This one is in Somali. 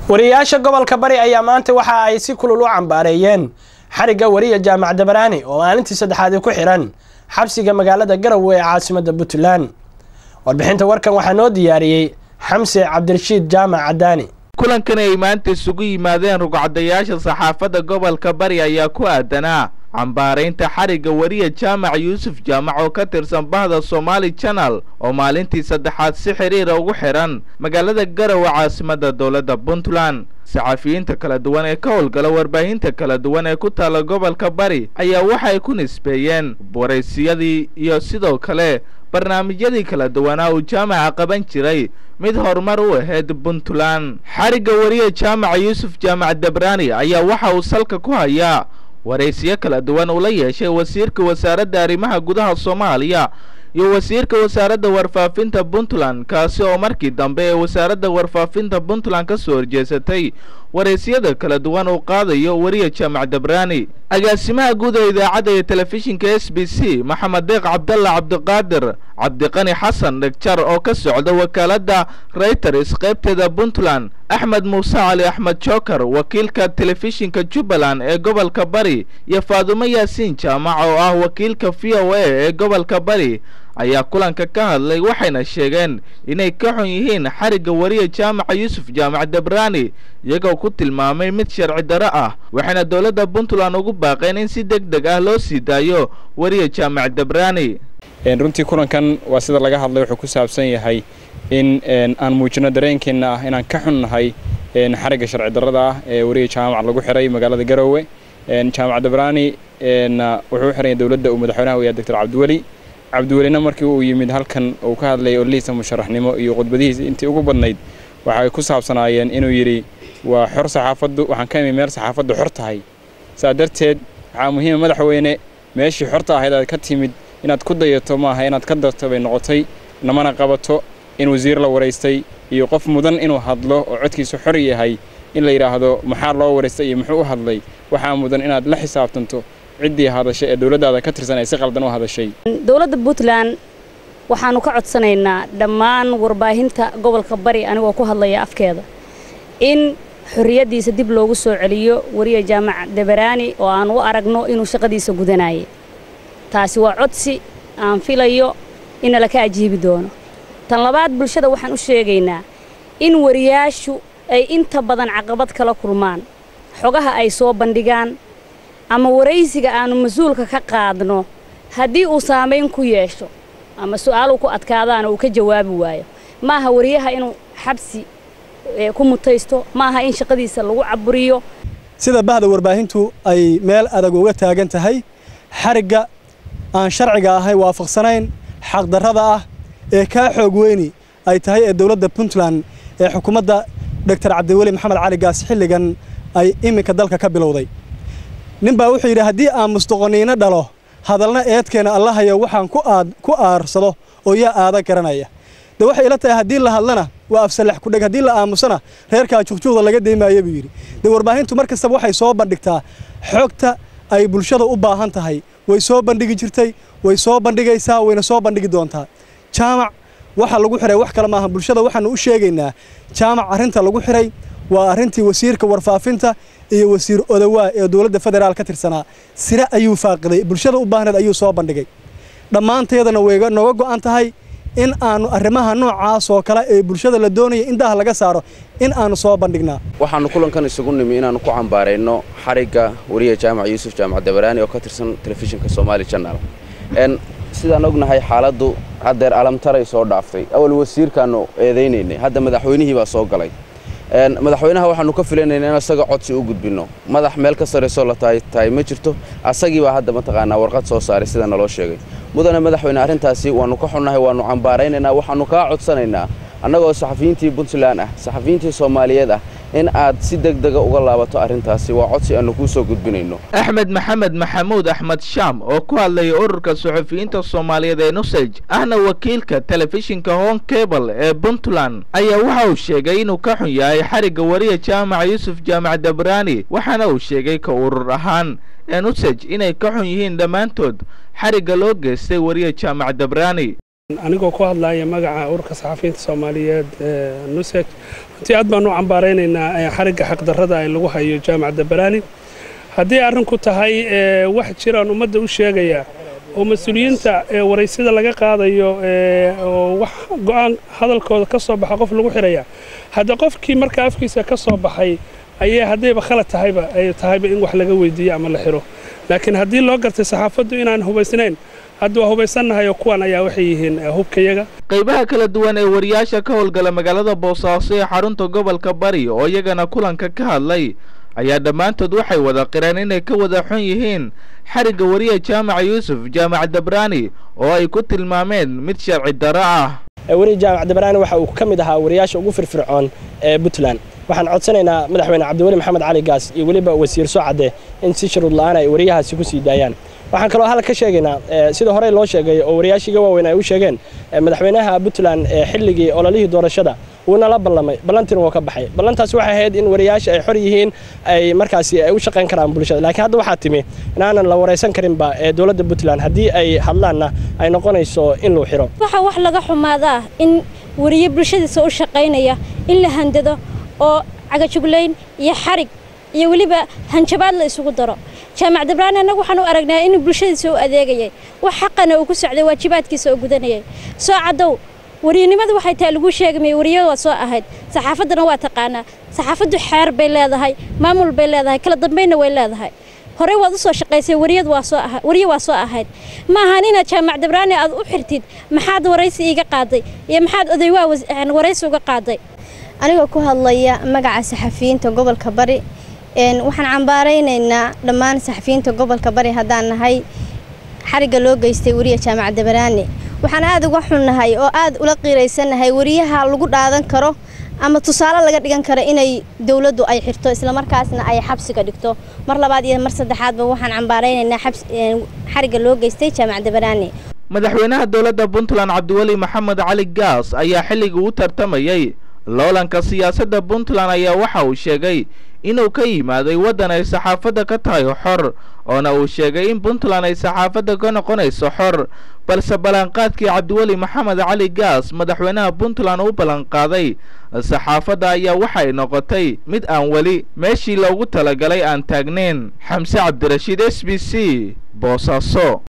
wariyayaasha gobolka bari ayaa maanta waxa ay si kulul u cambaareeyeen xarigga wariya jaamac dabaraani oo maalintii saddexaadi ku xiran xabsiga magaalada garowe ee caasimadda puntland warbixinta warkan waxaa noo diyaariyey xamse cabdirashiid jaamac cadaani kulankan ay maanta isugu yimaadeen rugcadayaasha saxaafadda gobolka bari ayaa ku aadanaa cambaaraynta xarigga wariya jaamac yuusuf jaamac oo ka tirsan bahda somaali janal oo maalintii saddexaad si xiriira ugu xihan magaalada garowe caasimadda dowladda puntland saxafiyiinta kala duwan ee ka howlgala warbaahinta kala duwan ee ku taalla gobolka bari ayaa waxay ku nisbeeyeen waraysiyadii iyo sidoo kale barnaamijyadii kala duwanaa uu jaamaca qaban jiray mid horumar u ahayd puntland xarigga wariya jaamaca yuusuf jaamac dabraani ayaa waxa uu salka ku hayaa waraysiyo kala duwan uu la yeeshay wasiirka wasaaradda arrimaha gudaha soomaaliya iyo wasiirka wasaaradda warfaafinta puntland kaasi oo markii dambe ee wasaaradda warfaafinta puntland ka soo horjeesatay waraysiyada kala duwan uu qaadayo wariya jaamac dabraani agaasimaha guud ee idaacadda iyo telefishinka s b c maxamed deeq cabdalla cabdiqaadir cabdiqani xasan dhegjar oo ka socda wakaaladda reuters qaybteeda puntland axmed muuse cali axmed joker wakiilka telefishinka jubbaland ee gobolka bari iyo faadumo yaasiin jaamac oo ah wakiilka v o a ee gobolka bari ayaa kulanka ka hadlay waxayna sheegeen inay ka xun yihiin xarigga wariya jaamaca yuusuf jaamac dabraani iyagoo ku tilmaamay mid sharci darro ah waxayna dowladda puntland ugu baaqeen in si deg deg ah loo sii daayo wariya jaamac dabraani runtii kulankan waa sida laga hadlay wuxuu ku saabsan yahay in aan muujino dareenkeenna ah inaan ka xunnahay xarigga sharci darrada ah ee wariya jaamac lagu xiray magaalada garowe jaamac dabraani wuxuu u xiranya dowladda uu madaxweynaha u yahay doctor cabdiweli cabdiwelina markii uu yimid halkan uu ka hadlayay ollihiisa musharaxnimo iyo khudbadihiisa intii ugu badnayd waxay ku saabsanaayeen inuu yidhi waa xor saxaafaddu waxaan ka imi meel saxaafaddu xor tahay saa darteed waxaa muhiima madaxweyne meeshii xorta ahayd aad ka timid inaad ku dayato maaha inaad ka darto bay noqotay namana qabato in wasiir la waraystay iyo qof mudan inuu hadlo oo codkiisu xor yahay in la yidhaahdo maxaa loo waraystay iyo muxuu u hadlay waxaa mudan inaad la xisaabtanto ciddii hadashay ee dowladdaada ka tirsan ay si qaldan u hadashay dowladda puntland waxaannu ka codsanaynaa dhammaan warbaahinta gobolka bari anigoo ku hadlaya afkeeda in xorriyaddiisa dib loogu soo celiyo wariya jaamac dabaraani oo aan u aragno inuu shaqadiisa gudanayay taasi waa codsi aan filayo in nala ka ajiibi doono tan labaad bulshada waxaan u sheegaynaa in wariyaashu ay inta badan caqabad kala kulmaan xogaha ay soo bandhigaan ama waraysiga aannu mas-uulka ka qaadno haddii uu saamayn ku yeesho ama su'aaluu ku adkaadaana uu ka jawaabi waayo ma aha wariyaha inuu xabsi ku mutaysto ma aha in shaqadiisa lagu caburiyo sida bahda warbaahintu ay meel adag uga taagan tahay xarigga aan sharciga ahay waafaqsanayn xaqdarrada ah ee kaa xoog weyni ay tahay ee dowladda puntland ee xukuumadda doctor cabdiweli maxamed cali gaas xilligan ay iminka dalka ka bilowday ninbaa wuxuu yidhi haddii aan musdoqoniino dhalo hadalna eedkeena allahayo waxaan ku aarsado oo yaa aada garanaya de waxay ila tahay haddii la hadlana waa afsalax kudheg haddii la aamusana reerkaa juqjuuqda laga deymaaya buu yidhi dee warbaahintu mar kastaba waxay soo bandhigtaa xogta ay bulshada u baahan tahay way soo bandhigi jirtay way soo bandhigaysaa wayna soo bandhigi doontaa jaamac waxa lagu xiray wax kale maaha bulshada waxaanu u sheegaynaa jaamac arrinta lagu xiray waa arrintii wasiirka warfaafinta iyo wasiir odawaa ee dowladda federaal ka tirsanaa sire ayuu faaqiday bulshada u baahneed ayuu soo bandhigay dhammaanteedana way nooga go'an tahay in aannu arrimaha noocaas oo kale ee bulshada la doonaya indaha laga saaro in aannu soo bandhignaa waxaannu kulankan isugu nimi inaannu ku cambaarayno xarigga wariya jaamac yuusuf jaamac dabaraani oo ka tirsan telefishinka somaali janal sidaan ognahay xaaladdu haddeer alamtaray soo dhaaftay awal wasiirkaannu eedaynaynay hadda madaxweynihii baa soo galay madaxweynaha waxaannu ka filanayna in isaga codsi u gudbinno madax meel ka sarraysoo la tahay ma jirto asagii baa hadda mataqaanaa warqad soo saaray sida naloo sheegay mudane madaxweyne arrintaasi waannu ka xunnahay waannu cambaaraynaynaa waxaannu kaa codsanaynaa annagoo saxafiyiintii puntland ah saxafiyiintii soomaaliyeed ah in aad si deg dega uga laabato arrintaasi waa codsi aannu kuu soo gudbinayno axmed maxamed maxamuud axmed shaam oo ku hadlayay ururka suxufiyiinta soomaaliyeed ee nusaj ahna wakiilka telefishinka hon cable ee puntland ayaa waxa uu sheegay inuu ka xun yahay xarigga wariya jaamaca yuusuf jaamac dabraani waxaana uu sheegay ka urur ahaan ee nusaj inay ka xun yihiin dhammaantood xarigga loo geystay wariya jaamac dabraani anigoo ku hadlaya magaca ururka saxafiyiinta soomaaliyeed nuseg runtii aad baan u cambaaraynaynaa xarigga xaqdarrada ay lagu hayo jaamacadda baraani haddii arrinku tahay wax jiraan ummadda u sheegaya oo mas-uuliyiinta waraysida laga qaadayo oo wax go'aan hadalkooda ka soo baxa qof lagu xiraya hadda qofkii marka afkiisa ka soo baxay ayay haddayba khalad tahayba ay tahayba in wax laga weydiiyo ama la xiro laakiin haddii loo gartay saxaafaddu inaan hubaysnayn hadda waa hubaysannahay oo kuwan ayaa waxay yihiin hubkayaga qaybaha kala duwan ee wariyaasha ka howlgala magaalada boosaaso ee xarunta gobolka bari oo iyagana kulanka ka hadlay ayaa dhammaantood waxay wada qireen inay ka wada xun yihiin xarigga wariya jaamaca yuusuf jaamac dabraani oo ay ku tilmaameen mid sharci darro ah wariya jaamac dabraani waxa uu ka mid ahaa wariyaasha ugu firfircoon ee puntland waxaan codsanaynaa madaxweyne cabdiweli maxamed cali gaas iyo weliba wasiir socade in si shuruud la-aan ay wariyahaasi ku sii daayaan waxaan kaloo hal ka sheegaynaa sida horey loo sheegay oo wariyaashiiga waaweyn ay u sheegeen madaxweynaha puntland xilligii ololihii doorashada wuuna la ballamay ballantiina wuu ka baxay ballantaas waxay ahayd in wariyaasha ay xor yihiin ay markaasi ay u shaqayn karaan bulshada laakiin hadda waxaa timi inaanan la waraysan karinba ee dowladda puntland haddii ay hadlaanna ay noqonayso in luu xiro waxaa wax laga xumaadaa in wariye bulshadiisa u shaqaynaya in la handado oo cagajuglayn iyo xarig iyo weliba hanjabaad la isugu daro jaamac dabraani annagu waxaan u aragnaa inuu bulshadiisa u adeegayay wax xaqana uu ku socday waajibaadkiisa oo gudanayay soo caddow wariyanimadu waxay tahay laguu sheegamay wariyo waa soo ahayd saxaafaddana waa taqaanaa saxaafaddu xeer bay leedahay maamul bay leedahay kala dambaynna way leedahay horey waad u soo shaqaysay wariyad waa soo aha wariyo waa soo ahayd ma ahan inaad jaamac dabraani aad u xirtid maxaad waraysi iiga qaaday iyo maxaad odaywaa waraysi uga qaaday anigoo ku hadlaya magaca saxafiyiinta gobolka bari waxaan cambaaraynaynaa dhammaan saxafiyiinta gobolka bari haddaan nahay xarigga loo geystay wariya jaamac dabaraani waxaan aad uga xunnahay oo aad ula qiiraysannahay wariyaha lagu dhaadan karo ama tusaale laga dhigan karo inay dowladdu ay xirto islamarkaasna ay xabsiga dhigto mar labaad iyo mar saddexaadba waxaan cambaaraynaynaa xarigga loo geystay jaamac dabaraani madaxweynaha dowladda puntland cabdiweli maxamed cali gaas ayaa xilligii u tartamayey loolanka siyaasadda puntland ayaa waxa uu sheegay inuu ka yimaaday waddan ay saxaafadda ka tahay xor oona uu sheegay in puntland ay saxaafadda ka noqonayso xor balse ballanqaadkii cabdiweli maxamed cali gaas madaxweynaha puntland u ballanqaaday saxaafadda ayaa waxay noqotay mid aan weli meeshii loogu talagalay aan taagnayn xamse cabdirashiid s b c boosaaso